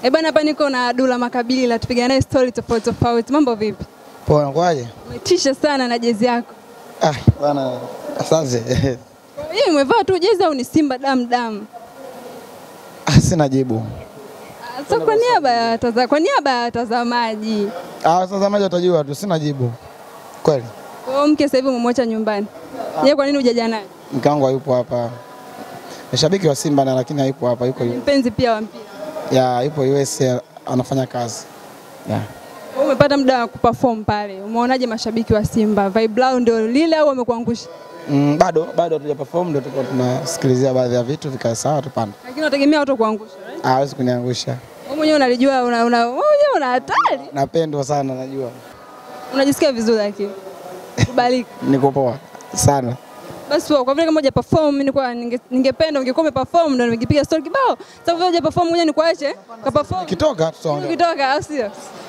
Eh bana, hapa niko na Dula Makabila, tupiga naye story tofauti tofauti. Mambo vipi? Poa, nakwaje? Umetisha sana na jezi yako. Ah, bwana, asante. Hii umevaa tu jezi au ni Simba damu damu? Ah, sina jibu. Ah, So kwa niaba ya wataza- kwa niaba ya watazamaji, Ah, watazamaji watajua tu, sina jibu. Kweli. kwa hiyo mke sasa hivi umemwacha nyumbani, yeye kwa nini hujaja naye? Mke wangu hayupo hapa. Ni shabiki wa Simba na lakini hayupo hapa, yuko Ni mpenzi pia wa mpira. ya yupo US anafanya kazi. Ya. Wewe umepata muda wa kuperform pale, umeonaje mashabiki wa Simba? Vibe lao ndio lile au wamekuangusha? Mm, bado bado hatuja perform ndio tuko tunasikilizia baadhi ya vitu vikae sawa tupande. Lakini unategemea watu kuangusha, right? Ah, hawezi kuniangusha. Wewe mwenyewe unalijua una, una, wewe mwenyewe una hatari. Napendwa sana najua. Unajisikia vizuri lakini. Kubalika. Niko poa sana. Basi poa, kwa vile kama huja perform nilikuwa ninge- ningependa ungekuwa umeperform ndio ningepiga story kibao. Sasa vile huja perform ngoja nikuache ka perform. Kitoka tutaongea. Ukitoka au sio?